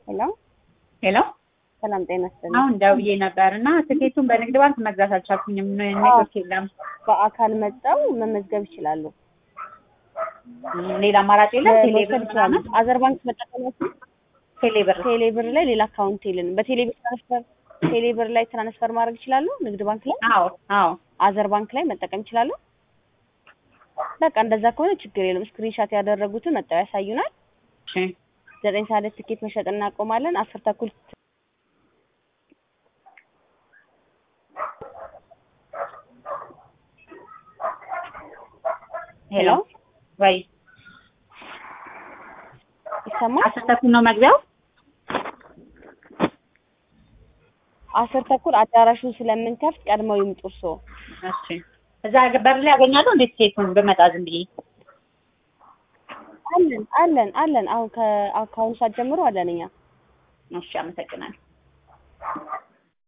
ሄሎ ሄሎ ሰላም ጤና ይስጥልኝ። አሁን ደውዬ ነበር እና ትኬቱን በንግድ ባንክ መግዛት አልቻልኩኝም። ኔትወርክ የለም። በአካል መጣው መመዝገብ ይችላሉ። ሌላ አማራጭ የለም። መውሰድ ቴሌብር ይችላሉ። ምናምን አዘር ባንክ መጠቀማችሁ ቴሌብር ቴሌብር ላይ ሌላ አካውንት የለንም። በቴሌብር ትራንስፈር ቴሌብር ላይ ትራንስፈር ማድረግ ይችላሉ። ንግድ ባንክ ላይ አዎ አዎ አዘር ባንክ ላይ መጠቀም ይችላሉ። በቃ እንደዛ ከሆነ ችግር የለም። ስክሪንሻት ያደረጉትን መጣው ያሳዩናል። እሺ ዘጠኝ ሰዓት ላይ ትኬት መሸጥ እናቆማለን። አስር ተኩል ሄሎ ወይ ይሰማል። አስር ተኩል ነው መግቢያው። አስር ተኩል አዳራሹን ስለምንከፍት ቀድመው ይምጡ እርስዎ። እሺ እዛ በር ላይ ያገኛለሁ እንዴት ቲኬቱን ብመጣ ዝም ብዬ አለን አለን አለን። አሁን ከአካውንት ሰዓት ጀምሮ አለን እኛ እሺ አመሰግናለሁ